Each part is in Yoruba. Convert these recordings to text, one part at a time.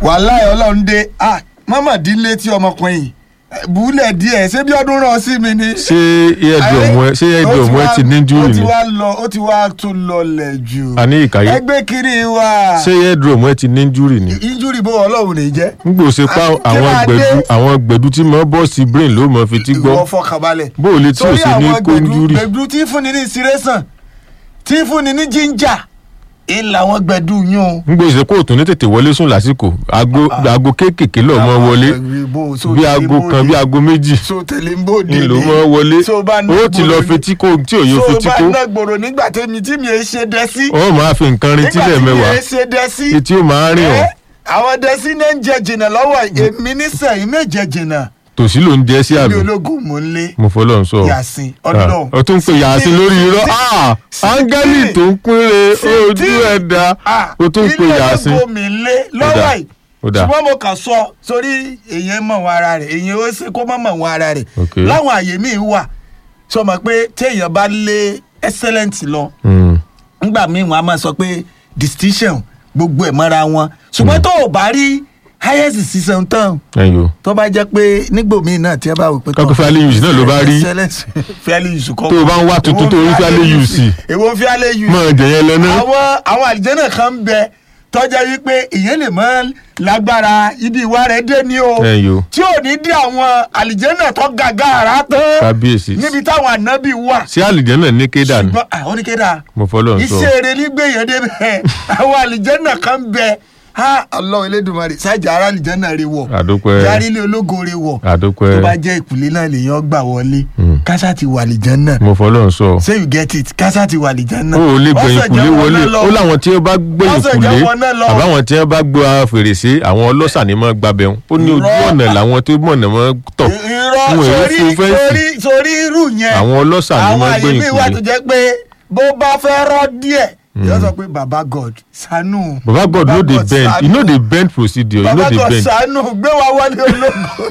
wàhálà ọlọ́run dé ah mọ́mọ́ dín létí ọmọkùnrin yìí Eh, bùúlẹ̀ díẹ̀ ṣé bí ọdún rán sí mi ni. ṣé eardrum ẹ ṣé eardrum ẹ ti ní ó injury ti ni wá lọ ó ti wá tún lọlẹ̀ jù. àní ìkàyé ẹgbẹ́ kiri wa. ṣé eardrum ẹ ti ní injury ni injúri bó ọlọ́run lè jẹ́. n gbò ṣe pa Ah, kí àwọn máa dé? gbẹ̀du àwọn gbẹ̀du tí mo bọ́ sí brain ló mọ fi tí ìwọ gbọ́ fọkànbalẹ̀. bó o lè tí o sórí ṣe ní àwọn kó gbẹ̀du injury gbẹ̀du tí ń fúnni ní inspiration tí ń fúnni ní ginger ìlà àwọn gbẹ̀du yún o. n gbò ṣe kó o tún ní tètè wọlé sùn lásìkò aago aago kéékèèké lọ mọ wọlé bí aago kan bí aago méjì so tẹ̀lé ń bò ń délé lò mọ wọlé So bá ná ó ti lọ gbòòrò ní- fetí kó tí òye so fetí bá kó ná gbòòrò nígbà tẹ́mi tí mi ẹ ṣe dẹ́ sí. ó máa fi nǹkan rin nígbà tílẹ̀ tí mi mẹ́wàá ẹ ṣe dẹ́ sí. etí ó máa rìn ọ́ ẹ, àwọn dẹ́sí náà ń jẹ jìnnà lọ́wọ́ èmi nísẹ̀yìn méje jìnnà tòsí ló ń jẹ́ sí bí àbí ológun mò ń lé mo fọlọ́ ń sọ Yàsín Ah, ọdún ó tún pe yàsín lórí irọ́ Ah, áńgẹ́lì tó ń pínre ojú ẹ̀dá ó tún pe yàsín ilé ológun mi lé Ó lọ́wọ́ dà, yìí ó dà. ṣùgbọ́n mo kàn sọ sórí èèyàn mọ̀ wọn ara rẹ̀ èèyàn ó ṣe kó má mọ̀ wọn ara rẹ̀ Ok. láwọn àyè míì wà sọ ma pé téèyàn bá lé excellent lọ Hmm, ngbà míì wọn a máa sọ pé distinction gbogbo ẹ̀ mọ́ra wọn ṣùgbọ́n tó o bá rí highest decision tán ẹ̀yọ́ tó bá jẹ́ pé nígbò míì náà tí ẹ bá wò pé. Kọ́kọ́ fairly used náà ló bá rí. excellence fairly used kọ́. Tó o bá ń wá tuntun tó o rí fairly used. èwo fairly used. mọ̀ jẹ̀yẹn lọ náà àwọn àwọn àlìjẹ́nà kan ń bẹ tọ́jà wípé èèyàn lè mọ lágbára ibi ìwà rẹ̀ dé ní o ẹ̀yọ́ tí ò ní dí àwọn àlìjẹ́nà tó gàgà ara tán kábíyèsí níbi táwọn ànábì wà. sí àlìjẹ́ náà ní kéda ni ṣùgbọ́n àwọn oníkéda mo fọlọ́ ń sọ iṣẹ́ eré nígbèyàn débẹ̀ àwọn àlìjẹ́nà kan ń bẹ ha Allah Elédùmarè sájà ara àlìjẹ́nà rẹ wọ̀ àdópẹ́ járí ilé ológo rẹ wọ̀ tó àdópẹ́ bá jẹ́ ìpìlẹ̀ náà lèèyàn gbà wọlé Mm. kásá ti wà àlìjẹ́nà mo fọlọ́ ń sọ say you get it kásá ti wà àlìjẹ́nà. o ò lè gbẹ̀yìn Ọ̀sẹ̀ kùlé jẹ́ wọn wọlé náà lọ. ó láwọn tí ó bá gbẹ̀yìn Ọ̀sẹ̀ kùlé jẹ́ wọn náà lọ. àbáwọn tí wọ́n bá gbọ́ fèrèsé àwọn ọlọ́ṣà ni mọ́ gbabẹ̀ wọn ó ní ojú Irọ́. ọ̀nà làwọn tó mọ̀nà mọ́ tọ̀ irọ́ wọn èé sórí fún fẹ́ǹsì sórí sórí irú yẹn àwọn ọlọ́ṣà ni àwọn mọ́ àyè gbẹ̀yìn mi wà tó kùlé jẹ́ pé bó bá fẹ́ rọ́ díẹ̀ yóò sọ pé baba god ṣàánú. baba god no dey bend ṣàánú. e no dey bend procedure e no baba dey god bend ṣàánú gbé wa wọlé ológo.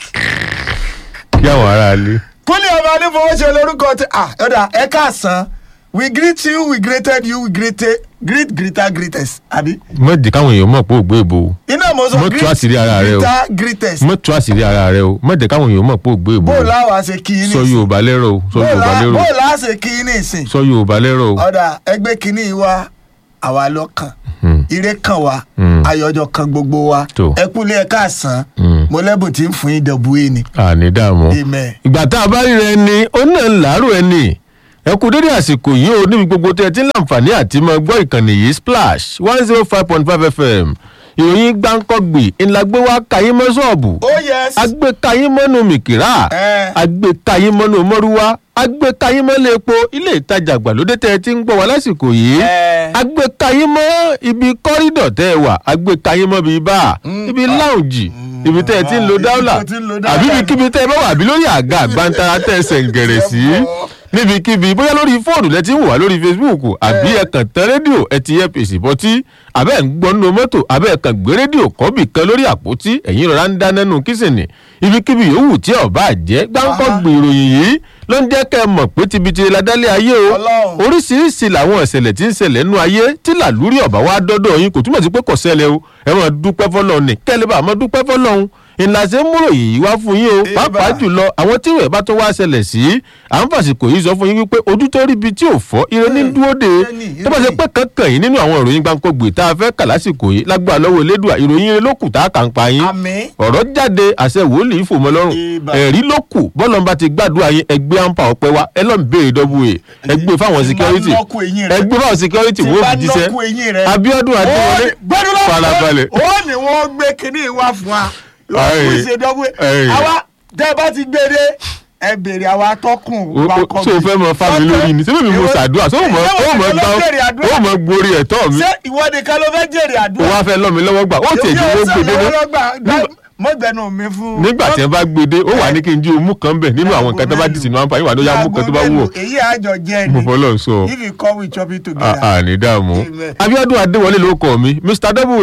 kí àwọn ará ilé kúnlẹ̀ ọmọ anífowóṣe lórúkọ tí ah ọ̀dà ẹ káàsán we greet you we greeted you we greeted greet greeter greeters àbí. mọ̀ jẹ́ káwọn èèyàn mọ̀ pé ò gbé ìbò o iná mo sọ Mo tú àṣírí ara rẹ o. greeter greeters mọ̀ tú àṣírí ara rẹ o mọ̀ jẹ́ káwọn èèyàn mọ̀ pé ò gbé ìbò bó o láwa ṣe kí ní sọ yorùbá lẹ́rọ̀ o sọ yorùbá lẹ́rọ̀ bó o láwa ṣe kí ní ìsìn. sọ yorùbá lẹ́rọ̀ o ọ̀dà ẹgbẹ́ kìíní wa àwa lọ́kàn Hmm, ire kan wa Hmm. ayọ̀jọ̀ kan gbogbo wa Tó. ẹ kúlẹ̀ ẹ káàsán hmm. mo lẹ́bùn tí ń fún yín dọ̀bù yín ni àní dààmú. amen. ìgbà tá a bá rí rẹ ni ó náà ń làárọ̀ ẹni ẹ kú dédé àsìkò yìí ó níbi gbogbo tẹ́ ẹ ti ń láǹfààní àti máa gbọ́ ìkànnì yìí splash one zero five point five fm ìròyìn gbáǹkọ́gbì ńlá gbé wá kayín mọ́ ṣọ́ọ̀bù oh yes. agbé kayín mọ́nú mìkìrà ẹ agbé kayín mọ́nú mọ́rúwá agbé kayín mọ́lẹ̀ epo ilé ìtajà àgbàlódé tẹ́ ẹ ti ń gbọ́ wá lásìkò yìí ẹ agbé kayín mọ́ ibi kọ́rídọ̀ tẹ́ ẹ wà agbé kayín mọ́ bíi báà ibi láùnjì ibi tẹ́ ẹ ti ń lo ibi dáúlà tó ti ń lo dáúlà. àbí ibikíbi tẹ́ ẹ bá wà àbí lórí àga àgbàntara tẹ́ ẹ sẹ̀ǹgẹ̀rẹ̀ sí níbikíbi bóyá lórí fóònù lẹ ti ń wò wá lórí facebook àbí ẹ kàn tẹ rédíò ẹ ti yẹ pèsè bọtí àbẹ́ ẹ̀ ń gbọ́ nínú mọ́tò àbẹ́ ẹ̀ kàn gbé rédíò kọ́bì kan lórí àpótí ẹ̀yìn rọra ń dáná nù kísìnì ibikíbi yòówù tí ọba jẹ́ gbáǹkọ́ Aha. gbèròyìn yìí ló ń jẹ́ kẹ́ ẹ mọ̀ pé tibitire la dálé ayé o Ọlọ́run. oríṣiríṣi làwọn ìṣẹ̀lẹ̀ tí ń ṣẹlẹ̀ nú ayé tí làlúrí ọ̀bá wa dọ́dọ̀ yín kò túmọ̀ sí pé kò ṣẹlẹ̀ o ẹ máa dúpẹ́ fọlọ́run ní kẹ́lẹ́ bá máa dúpẹ́ fọlọ́run ìlàsẹ̀ múrò yìí wá fún yín o Eba. pàápàá jùlọ àwọn tí ìwẹ̀ bá tó wá ṣẹlẹ̀ sí à ń fàsìkò yìí sọ fún yín wípé ojú tó rí ibi tí ò fọ́ ire ní dúró de ire ni, tó bá ṣe ire ni. pé kankan yìí nínú àwọn ìròyìn gbàǹkọ̀gbè tá a fẹ́ kà lásìkò yìí lágbára lọ́wọ́ elédùà ìròyìn ire ló kù tá a kà ń pa yín àmín ọ̀rọ̀ jáde àṣẹ wòlíì fòmọ́ lọ́rùn Ibà. ẹ̀rí ló kù bọ́lọ́mbà ti gbàdúrà yín ẹgbẹ́ àǹfà ọ̀pẹ wa ẹ lọ́n béèrè dọ́bù ẹ̀ ẹgbẹ́ fáwọn Tí n bá security nọ́ọ̀kù eyín rẹ. ẹgbẹ́ fáwọn security tí wọ́n bá fi jíṣẹ́ nọ́ọ̀kù eyín rẹ. Abíọ́dún Adéwọlé gbẹdúrà farabalẹ̀. ó ní wọ́n gbé kinní wá fún wa Ẹ̀yìn. wọ́n ṣe dọ́gbé Ẹ̀yìn. àwa tẹ́ ẹ bá ti gbé dé ẹ béèrè àwa atọ́kùn O- o- ṣé o fẹ́ mọ fámi lórí ni ṣé bèbí mo ṣàdúrà ṣé o mọ o mọ gbá o mọ gborí ẹ̀tọ́ mi ṣé ìwọ nìkan ló fẹ́ jèrè o àdúrà wá fẹ́ lọ́ mi lọ́wọ́ gbà ó tiẹ̀ ju owó gbèdé ní mọ́gbẹ́nu mi fún. nígbà tí wọ́n bá gbèdé ó wà ní kí n jí omú kan bẹ̀ nínú àwọn nǹkan tó bá dì sínú àǹfààní wà ló yá mú kan tó bá wù ọ́ èyí àjọ jẹ́ mo ni fọlọ́ sọ if you come we chop it together. àní dààmú Amen. Abíọ́dún Adéwọlé ló kọ mi Mr Double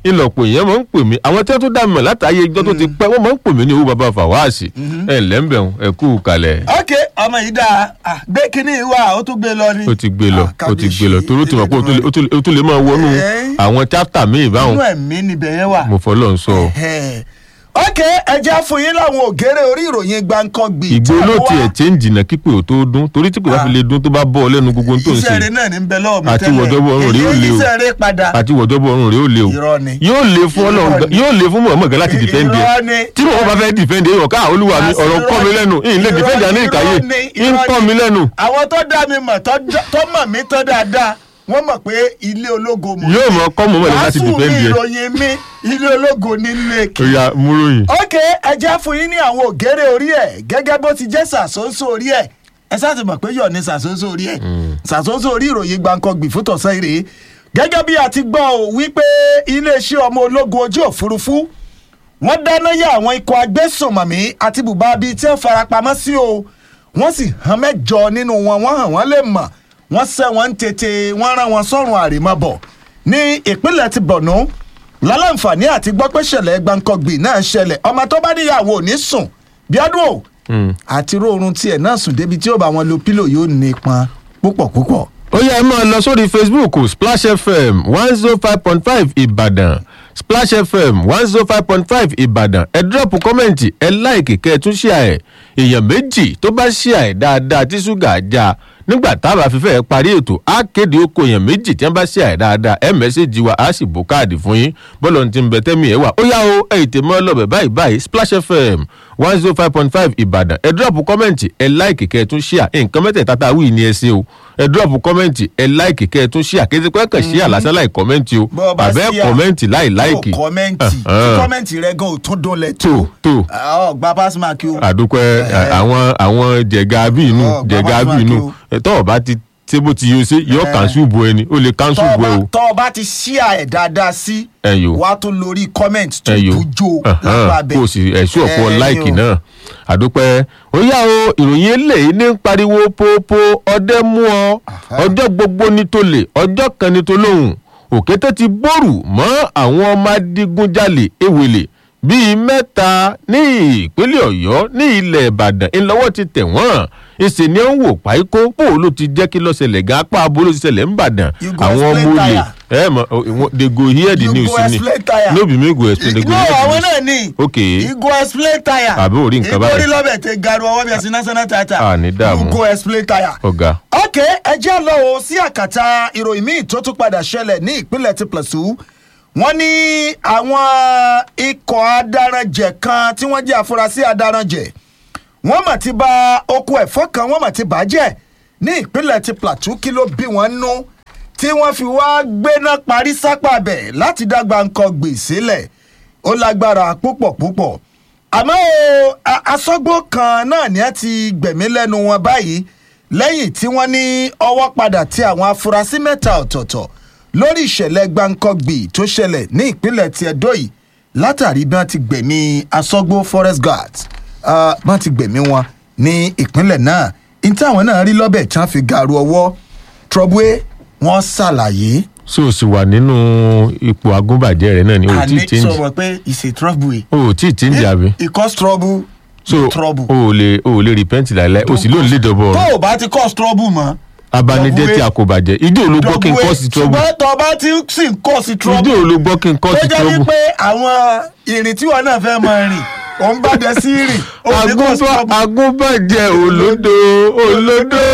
ìlọ̀pọ̀ èèyàn máa ń pè mí àwọn tí wọ́n tún dá mi mọ̀ látàáyé ijọ́ tó ti pẹ́ wọ́n máa ń pè mí ní owó bàbá fàwáàsì ẹ̀ lẹ́ńbẹ̀rún ẹ̀ kú kalẹ̀ ok ọmọ yìí dáa Ah, gbé kínní wá ó tún gbé lọ ni. ó ti gbé lọ Ah, ó ti gbé lọ kábíyèsí, torí ó ti mọ̀ pé ó tún lè- ó tún lè- ó tún lè máa wọnú Eh. àwọn chapter míì báwọn inú ẹ̀mí níbẹ̀ yẹn wà. mo fọlọ́ ń sọ Ẹ̀hẹ̀. ok ẹja fún yín láwọn ògèrè orí ìròyìn gbàǹkangbì. ìgbó tí ló àwọn tiẹ̀ wá- change náà kípè ò tó dún torí tí kò bá fi lè dún tó bá bọ́ ọ lẹ́nu gbogbo ohun tó ń iṣẹ́ ṣe rẹ̀ náà ní bẹ lọ́wọ́ mi Àti tẹ́lẹ̀. wọ̀dọ́bọ̀ ọ̀run rèé ò èyí le o. iṣẹ́ rẹ̀ padà. àti wọ̀jọ́bọ̀ ọ̀run rẹ̀ ó le o Irọ́ ni. yóò le fún Irọ́ ọlọ́run ni. yóò le fún mọ̀ọ́mọ̀ gan láti defend Irọ́ ẹ̀ ni. tí mọ̀ọ́mọ̀ bá fẹ́ defend ẹ̀ yọ̀ ká olúwa mi ọ̀rọ̀ Irọ́ kọ́ mi ni. lẹ́nu ìyìn lè Irọ́ defend ẹ̀ ní ni, ìkàyè irọ́ ni, ń irọ́ kọ́ ni. mi lẹ́nu àwọn tó dá mi mọ̀ tó dá- tó mọ̀ mí tó dáadáa wọ́n mọ̀ pé ilé ológo mọ̀. yóò mọ̀ kọ́ mọ̀ọ́mọ̀ lẹ́nu láti wàásù defend mi ẹ̀ ìròyìn mi ilé ológo nílé ó yá múròyìn ok ẹ jẹ́ fún yín ní àwọn ògèrè orí ẹ̀ gẹ́gẹ́ bó ti jẹ́ sàsóńsó orí ẹ̀ ẹ sáà ti mọ̀ pé yọ̀ ní sàsóńsó orí ẹ̀ sàsóńsó orí ìròyìn gbàǹkangbì fún tọ̀sán ìrè gẹ́gẹ́ bí a ti gbọ́ ò wípé iléeṣẹ́ ọmọ ológun ojú òfurufú wọ́n dáná yá àwọn ikọ̀ agbésùnmọ̀mí àti bùbá bíi tí wọ́n farapamọ́ sí o wọ́n sì hàn mẹ́jọ nínú wọn wọ́n hàn wọ́n lè mọ̀ wọ́n sẹ́ wọn ń tètè wọ́n rán wọn sọ́run àrèmabọ̀ ní ìpínlẹ̀ ti Borno lálàǹfààní àti gbọ́ pé ṣẹlẹ̀ gbàǹkangbì náà ṣẹlẹ̀ ọmọ tó bá níyàwó ò ní sùn bí ọdún o àti róorun tiẹ̀ náà sùn débi tí ó bá wọn lo pílò yóò nípọn púpọ̀ púpọ̀. ó yá ẹ máa lọ sórí facebook splash fm one zero five point five ìbàdàn splash fm one zero five point five ìbàdàn ẹ dírọ̀pù kọ́mẹ̀ntì ẹ láìkì kẹ́ ẹ tún ṣíà ẹ̀ èèyàn méjì tó bá ṣíà ẹ̀ dáadáa tí ṣúgà já nígbà táwa fífẹ́ parí ètò á kéde oko èèyàn méjì tí wọ́n bá ṣíà ẹ̀ dáadáa ẹ mẹ́sẹ̀jì wa á sì bó káàdì fún yín bọ́lọ̀ ti ń bẹ tẹ́mi ẹ̀ wà ó yá o ẹ̀ ètè mọ́ lọ́bẹ̀ báyìí báyìí splash fm one zero five point five ìbàdàn ẹ dírọ̀pù kọ́mẹ̀ntì ẹ láìkì kẹ́ ẹ tún ṣíà nǹkan mẹ́tẹ̀ẹ̀ta tá a wí ni ẹ ṣe o ẹ dírọ̀pù kọ́mẹ̀ntì ẹ láìkì kẹ́ ẹ tún ṣíà kí ẹ ti pẹ́ kàn ṣíà lásán láì kọ́mẹ̀ntì o Bọ́ ọ bá àbẹ́ ṣíà, kọ́mẹ̀ntì láì láìkì yóò kọ́mẹ́ǹtì tí Uh-huh. kọ́mẹ́ǹtì rẹ gan ò tún dúnlẹ̀ tó tó ọ gba pass mark o. àdúpẹ́ àwọn àwọn jẹ̀gà bí inú Ọ̀, jẹ̀gà bàbá bí inú Mákì ẹ̀ tọ́ ọ bá ti ṣé bó ti yọ ṣe yọ kánṣu bu ẹni ó lè kánṣu tọ́ bu ẹ ọba o tọ́ ọba ti ṣíà ẹ̀ dáadáa sí Ẹyọ. wà á tún lórí comment tó ẹyọ dújó lápá bẹ́ẹ̀. kó o sì ẹ̀ṣú ọ̀pọ̀ Ẹyọ. láìkì náà àdúpẹ́ ó yá o ìròyìn eléyìí ní ń pariwo pópó ọdẹ mú ọ ọjọ́ gbogbo ní tó lè ọjọ́ kan ní tó lóhùn òkété ti bórù mọ́ àwọn ọmọ adigunjalè ewele bíi mẹ́ta ní ìpínlẹ̀ ọ̀yọ́ ní ilẹ̀ ìbàdàn ńlọ́wọ́ ti tẹ̀ wọ́n ìsìn ni ó ń wò páíkó bó ló ti jẹ́ kí lọ́sẹ̀lẹ̀ gan apá abúlé ti ṣẹlẹ̀ ńbàdàn You go àwọn ọmọ explain olè tire. ẹ mọ they go hear the You news go ni explain tire. no be me go explain they go no hear the àwọn news náà ní. ok Igo explain tire. Àbí orí nǹkan báyìí. Ìgbórí lọ́bẹ̀ tẹ garu ọwọ́ bí ẹ̀sìn national theatre. Ah, ní dààmú. Igo explain tire. ọ̀gá ok ẹ jẹ́ lọ o sí àkàtà ìròyìn míì tó tún padà ṣẹlẹ̀ ní ìpínlẹ̀ ti Plateau wọ́n ní àwọn ikọ̀ adaranjẹ̀ kan tí wọ́n jẹ́ àfúrásì adaranjẹ̀ wọ́n mà ti ba oko ẹ̀fọ́ kan wọ́n mà ti bàjẹ́ ní ìpínlẹ̀ ti Plateau kí ló bí wọ́n nú tí wọ́n fi wá gbéná parí sápá bẹ̀ láti dágbà nǹkan gbè sílẹ̀ ó lágbára púpọ̀ púpọ̀ àmọ́ o a- asọ́gbó kan náà ni a ti gbẹ̀mí lẹ́nu wọn báyìí lẹ́yìn tí wọ́n ní ọwọ́ padà tí àwọn afurasí mẹ́ta ọ̀tọ̀ọ̀tọ̀ lórí ìṣẹ̀lẹ̀ gbàǹkangbì tó ṣẹlẹ̀ ní ìpínlẹ̀ ti Ẹdó yìí látàrí bí wọ́n ti gbẹ̀mí asọ́gbó forest guards ah, bí wọ́n ti gbẹ̀mí wọn ní ìpínlẹ̀ náà ní táwọn náà rí lọ́bẹ̀ tí wọ́n fi gàrú ọwọ́ trọ́bùé wọ́n ṣàlàyé so o sì wà nínú ipò agúnbàjẹ́ rẹ náà ni o ò tí ì àní change sọ̀rọ̀ pé it's a trouble o ò tí ì change àbí it cause trouble so trouble. o ò lè o ò lè repent láìláì o sì ló ń lé dọ̀bọ̀ tó o bá ti cause trouble mọ́. abanijẹ́ tí a kò bàjẹ́ ìdí ò ló gbọ́ kí n kọ́ sí trouble ṣùgbọ́n tó o bá ti sì ń kọ́ sí ìdí trouble ò ló gbọ́ kí n kọ́ tó sí jẹ́ trouble wípé àwọn ìrìn tí wọn náà fẹ́ máa rìn òun bá dẹ sí rìn òun ní cause Agúnbá- trouble. agúnbàjẹ́ olódo olódo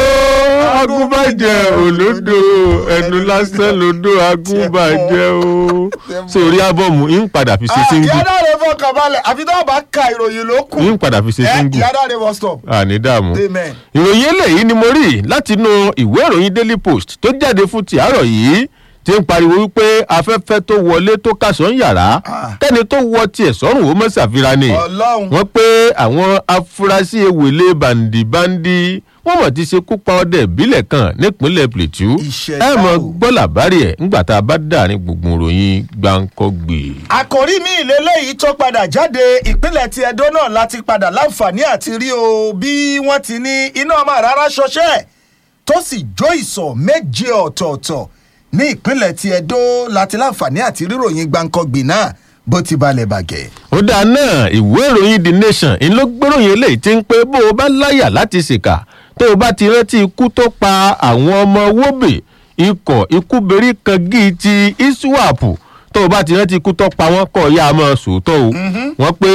agúnbàjẹ́ olódo ẹnu lásán lodo agúnbàjẹ́ o sórí ábọ̀mù ń padà fi ṣe Ah, single ìyá dáre fọkàn balẹ̀ àfi tó o bá ka ìròyìn ló kù ń padà fi ṣe ẹ single ìyá dáre wọ́n stop. àní dààmú. amen. ìròyìn eléyìí ni mo rí látinú ìwé ìròyìn daily post tó jáde fún ti àárọ̀ yìí ti ń pariwo wípé afẹ́fẹ́ tó wọlé tó kásán yàrá Ah. kẹ́ni tó wọ tiẹ̀ sọ́rùn ó mọ̀ ṣàfihàn ni ọlọ́run wọ́n pé àwọn afurasí ewèlé bàǹdìbàǹdì wọ́n mọ̀ ti ṣekú pa ọdẹ ìbílẹ̀ kan nípínlẹ̀ plateau Ìṣẹ̀dá ẹ mọ̀ o. gbọ́ làbárí ẹ̀ ńgbà tá a bá dàrin gbùngbùn ròyìn gbàǹkọ́gbè. àkòrí mi ìlélẹ́yìí tó padà jáde ìpínlẹ̀ ti Ẹdó náà láti padà láǹfààní àti rí o bí wọ́n ti ní iná ọmọ rárá ṣọṣẹ́ tó sì jó ìsọ̀ méje ọ̀tọ̀ọ̀tọ̀ ní ìpínlẹ̀ ti Ẹdó láti láǹfààní àti ríròyìn gbàǹkangbì náà bó ti balẹ̀ bàgẹ́. ó dáa náà ìwé ìròyìn the nation ń ló gbéròyìn eléyìí tí ń pé bó o bá láyà láti ṣèkà tó o bá ti rántí ikú tó pa àwọn ọmọ wóbè ikọ̀ ikúberí kangi ti iswap tó o bá ti rántí ikú tó pa wọ́n kọ́ ya máa sòótọ́ o wọ́n pé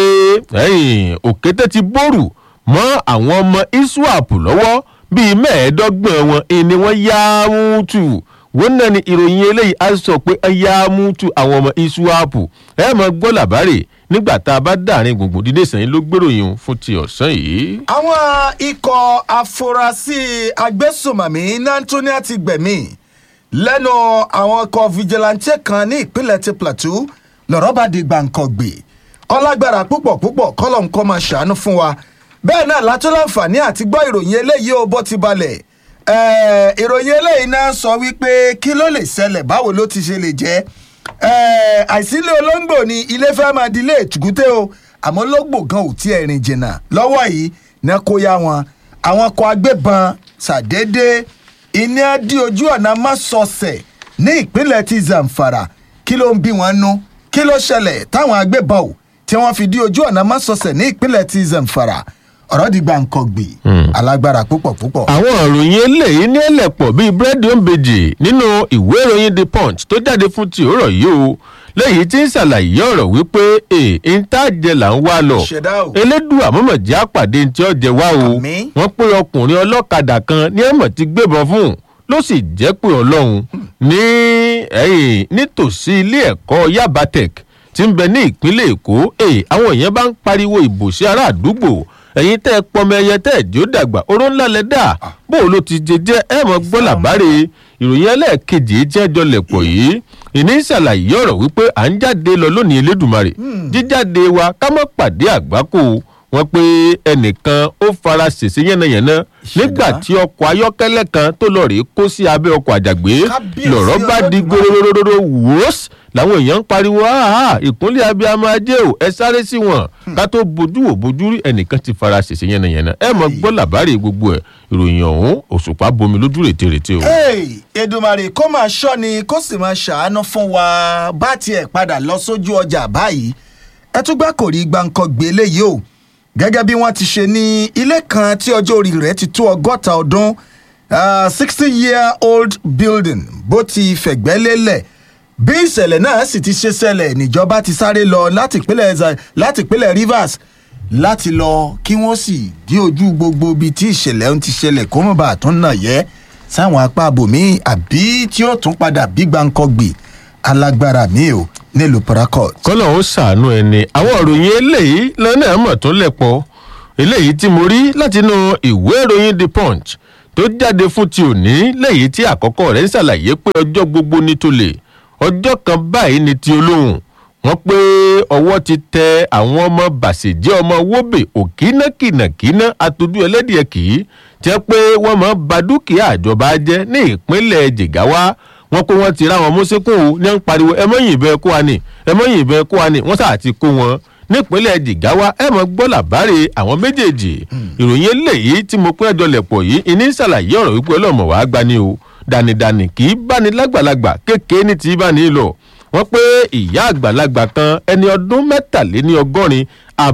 ẹ̀yìn òkété ti bórù mọ́ àwọn ọmọ iswap lọ́wọ́ bíi mẹ́ẹ̀ẹ́dọ́gbọ̀n wọn ni wọ́n yá mútu wọ́n náà ni ìròyìn eléyìí á sọ pé ẹ yá mútu àwọn ọmọ iswap ẹ mọ̀ gbọ́ làbárè nígbà tá a bá dàrin gbùngbùn dídé sẹ́yìn ló gbèròyìn fún ti ọ̀sán yìí. àwọn ikọ̀ afurasí agbésùmọ̀mí nantonia ti gbẹ̀mí lẹ́nu àwọn ọkọ̀ vigilante kan ní ìpínlẹ̀ ti plateau lọ́rọ̀ bá di gbàǹkangbè ọlágbára púpọ̀ púpọ̀ kọ́lọ̀ nǹkan máa ṣàánú fún wa bẹ́ẹ̀ náà látún láǹfààní àti gbọ́ ìròyìn eléyìí ó bó ti balẹ̀ ẹ̀ẹ́, ìròyìn eléyìí náà sọ wípé kí ló lè ṣẹlẹ̀ báwo ló ti ṣe lè jẹ́ ẹ̀ẹ́, àìsílẹ̀ olóńgbò ni ilé fẹ́ máa di ilé ètùkúté o àmọ́ olóńgbò gan ò tí ẹ̀ rìn jìnnà lọ́wọ́ yìí náà kó yá wọn àwọn ọkọ̀ agbébọn ṣàdédé iná dí ojú ọ̀nà mọ́sọ̀ọ̀sẹ̀ ní ìpínlẹ̀ ti zamfara kí ló ń bí wọn nú kí ló ṣẹlẹ̀ táwọn agbébọn ò tí wọ́n fi dí ojú ọ̀nà mọ́sọ̀ọ̀sẹ̀ ní ìpínlẹ̀ ti zamfara ọ̀rọ̀ di gbàǹkangbì alágbára púpọ̀ púpọ̀. àwọn ìròyìn eléyìí ní ẹlẹ́pọ̀ bíi búrẹ́dì òǹbejì nínú ìwé ìròyìn the punch tó jáde fún ti òórọ̀ yìí o lẹ́yìn tí ń ṣàlàyé ọ̀rọ̀ wípé ee ntaajẹ là ń wá lọ Ṣẹ̀dá o. elédùà mọ̀mọ̀jẹ́ àpàdé tí ó jẹ wá o Àmín. wọ́n pé ọkùnrin ọlọ́kadà kan ní ẹ̀mọ̀ ti gbébọn fún un ló sì jẹ́ pé ọlọ́run ní ẹ̀yìn nítòsí ilé ẹ̀kọ́ yaba tech tí ń bẹ ní ìpínlẹ̀ èkó ee àwọn èèyàn bá ń pariwo ìbò sí ará àdúgbò ẹ̀yin tẹ́ ẹ pọmọ ẹyẹ tẹ́ ẹ jó dàgbà oró ńlá lẹ dà bó o ló ti jẹ jẹ́ ẹ mọ̀ gbọ́ làbáre ìròyìn ẹlẹ́ẹ̀kejì tí ẹ jọ lẹ̀pọ̀ yìí ìní ṣàlàyé ọ̀rọ̀ wípé à ń jáde lọ lónìí elédùnmarè jíjáde wa ká má pàdé àgbákò wọn pé ẹnìkan ó fara ṣèṣe yánnayànna nígbà tí ọkọ̀ ayọ́kẹ́lẹ́ kan tó lọ rèé kó sí abẹ́ ọkọ̀ àjàgbé Kábíyèsí lọ̀rọ̀ bá di Olódùmarè. gòròròròrò wòós làwọn èèyàn ń pariwo áhà ìkúnlẹ̀ abiyamọ ajé o ẹ sáré sí wọn ká tó bójú wò bójú rí ẹnìkan ti fara ṣèṣe yánnayànna ẹ mọ gbọ́ làbárè gbogbo ẹ̀ ìròyìn ọ̀hún òṣùpá bomi lójú rètérètè o. Hey, Èdùmàrè kó máa ṣọ́ ni kó sì máa ṣàánú fún wa bá tiẹ̀ padà lọ sójú ọjà báyìí ẹ tún gbá kò rí gbáǹkan gbé léyìí o gẹ́gẹ́ bí wọ́n ti ṣe ní ilé kan tí ọjọ́ orí rẹ̀ ti tó ọgọ́ta ọdún sixty year old building bó ti fẹ̀gbẹ́ lélẹ̀ bí ìṣẹ̀lẹ̀ náà sì ti ṣe ṣẹlẹ̀ níjọba ti sáré lọ láti ìpínlẹ̀ Za- láti ìpínlẹ̀ Rivers láti lọ kí wọ́n sì dí ojú gbogbo ibi tí ìṣẹ̀lẹ̀ ń ti ṣẹlẹ̀ kó mọ̀ bá a tún nà yẹ́ sáwọn apá abòmí àbí tí ó tún padà bí gbàǹkangbì alágbára mi ò nílùú Port kọ́lọ̀ ó ṣàánú ẹni àwọn ìròyìn eléyìí lọ́nà mọ̀ tó lẹ̀pọ̀ eléyìí tí mo rí látinú ìwé ìròyìn the punch tó jáde fún ti òní lẹ́yìn tí àkọ́kọ́ rẹ̀ ń ṣàlàyé pé ọjọ́ gbogbo ní tolè ọjọ́ kan báyìí ní ti olóhùn wọ́n pé ọwọ́ ti tẹ àwọn ọmọ bàṣẹ̀jẹ́ ọmọ wóbè òkínàkìnàkínà àtọ́jú ẹlẹ́dìẹ̀ kì í jẹ́ pé wọ́n máa ba dúkìá àjọba jẹ́ ní ìpínlẹ̀ jìgáwá wọ́n pé wọ́n ti ráwọn mọ́sẹ́kùn ò ní ń pariwo ẹ mọ́ yìnbọn kó wa ni ẹ mọ́ yìnbọn kó wa ni wọ́n sà ti kó wọn nípínlẹ̀ jìgáwá ẹ mọ̀ gbọ́ làbárè àwọn méjèèjì ìròyìn eléyìí tí mo pín ẹjọ́ lẹ̀pọ̀ yìí ìní ṣàlàyé ọ̀rọ̀ wípé ọlọ́mọ wàá gbani o dànìdànì kì í báni lágbàlagbà kékeré ní ti bá ní lọ wọ́n pé ìyá àgbàlagbà kan ẹni ọdún mẹ́tàléní ọgọ́rin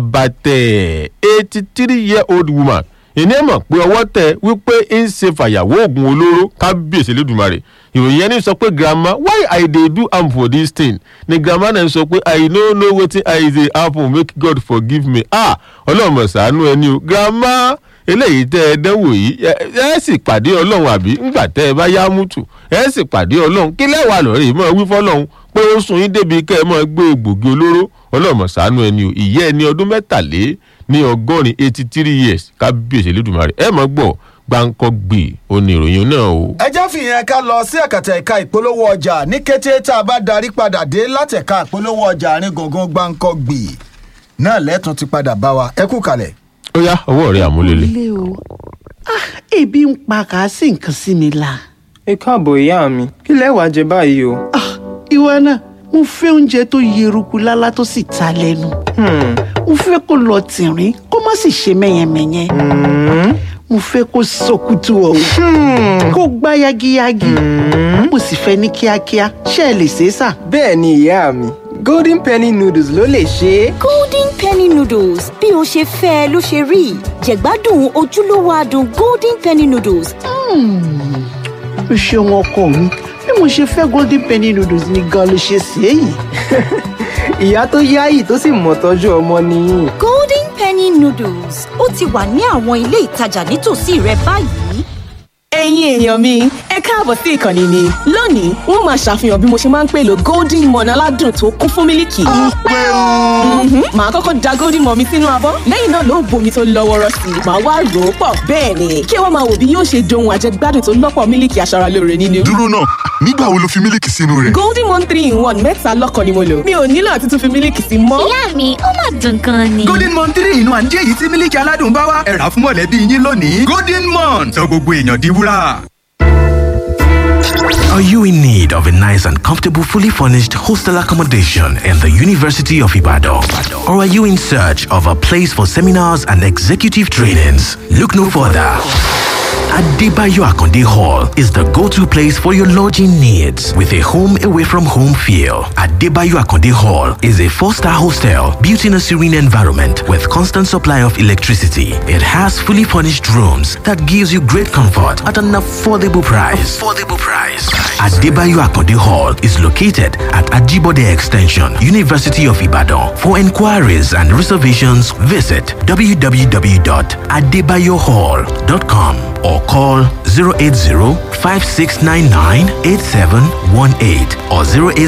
àbàtẹ̀ eighty three year old woman ìní ẹ̀ mọ̀ pé ọwọ́ tẹ wípé ń ṣe fàyàwó oògùn olóró kábíyèsí lẹ́dùnmarè ìròyìn ẹni sọ pé grandma why i dey do am for dis thing ni grandma náà sọ pé i no know wetin i dey happen make god forgive me ah ọlọ́run ṣàánú ẹni o grandma eléyìí tẹ ẹ dánwò yìí ẹ ẹ sì pàdé ọlọ́run àbí ńgbà tẹ ẹ bá yá mútù ẹ sì pàdé ọlọ́run kí lẹ́wàá lọ́rẹ́ mọ́ wí fọ́lọ́run pé ó sùn yín débi kẹ́ ẹ mọ́ gbé egbògi olóró ọlọ́run ṣàánú ẹni o ìyá ẹni ọdún mẹ́tàlé ní ọgọ́rin eighty three years kábíyèsí lẹ́dùnmarè ẹ mọ̀ gbọ́ gbáǹkọ́ gbì ó ní ìròyìn náà o. ẹ jẹ́ fìyẹn ká lọ sí ẹ̀kàtà ẹ̀ka ìpolówó ọjà ní kété tá a bá darí padà dé láti ẹ̀ka ìpolówó ọjà àárín gbùngbùn gbáǹkọ́ gbì náà lẹ́tùn ti padà bá wa ẹ kú kalẹ̀. ó yá ọwọ́ rẹ̀ àmúlélẹ̀. ilé o ah ebi ń pa kà á sí nǹkan sí mi la ẹ káàbọ̀ ìyá mi kí lẹ wá jẹ báyìí o. ah ìwọ náà mo fẹ́ oúnjẹ tó yeruku lálá tó sì ta lẹ́nu Hmm, mo fẹ́ kó lọ tìrín kó má sì ṣe mẹ́yẹmẹ́yẹ hmm, mo fẹ́ kó sọkútù ọ̀hún kó gbá yagiyagi mo sì fẹ́ ní kíákíá ṣé ẹ lè ṣe é sà. bẹ́ẹ̀ ni ìyá mi golden penny noodles ló lè ṣe é. golden penny noodles bí o ṣe fẹ́ ẹ ló ṣe rí jẹ̀gbádùn ojúlówó adùn golden penny noodles o ṣeun ọkọ mi bí mo ṣe fẹ́ golden penny noodles ni gan ló ṣe ṣe é yìí. ìyá tó yáyì tó sì mọ̀ tọ́jú ọmọ nìyí. golden penny noodles ó ti wà ní àwọn ilé ìtajà nítòsí rẹ báyìí. ẹ̀yin èèyàn mi ẹ káàbọ̀ sí ìkànnì mi lónìí wọ́n máa ṣàfihàn bí mo ṣe máa ń pèlò golden morn aládùn tó kún fún mílìkì. Mhm. màá kọ́kọ́ da golden morn mi sínú abọ́ lẹ́yìn náà ló bomi tó lọ́ wọ́rọ́ sí i màá wá rò ó pọ̀ bẹ́ẹ̀ ni kí wọ́n máa wò bí yóò ṣe dohun àjẹgbádùn tó lọ́pọ̀ mílìkì aṣaralóore nínú. dúró náà nígbà wo lo fi mílíkì sínú rẹ̀. golden morn three in one mẹ́ta lọ́kàn ni mo lò mi ò nílò àti tún fi mílìkì sí mọ́. ìyá mi ó mà dùn gan ni. golden mon three inú àǹjẹ́ èyí tí mílíkì aládùn bá wá ẹ̀rà fún mọ̀lẹ́bí yín lónìí golden mon sọ gbogbo èèyàn di wúrà. Are you in need of a nice and comfortable, fully furnished hostel accommodation in the University of Ibadan? Or are you in search of a place for seminars and executive trainings? Look no further. Adebayo Akonde Hall is the go-to place for your lodging needs with a home away from home feel. Adebayo Akonde Hall is a four-star hostel built in a serene environment with constant supply of electricity. It has fully furnished rooms that gives you great comfort at an affordable price. Affordable price. Adebayo Akonde Hall is located at Ajibode Extension, University of Ibadan. For inquiries and reservations, visit www.adebayohall.com or call 080-5699-8718 or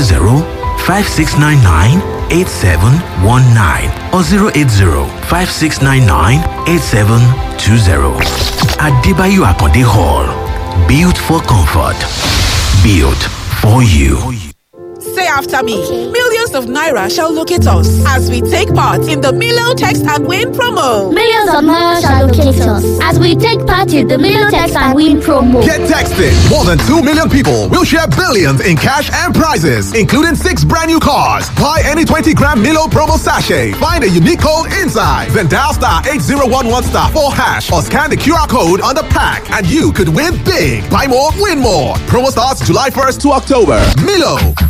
080-5699-8719 or 080-5699-8720. Adebayo Akonde Hall. Built for comfort. Built for you. Say after me. Millions of Naira shall locate us as we take part in the Milo Text and Win promo. Millions of Naira shall locate us as we take part in the Milo Text and Win promo. Get texted. More than 2 million people will share billions in cash and prizes, including six brand new cars. Buy any 20 gram Milo promo sachet. Find a unique code inside. Then dial star 8011 star 4 hash or scan the QR code on the pack and you could win big. Buy more, win more. Promo starts July 1st to October. Milo.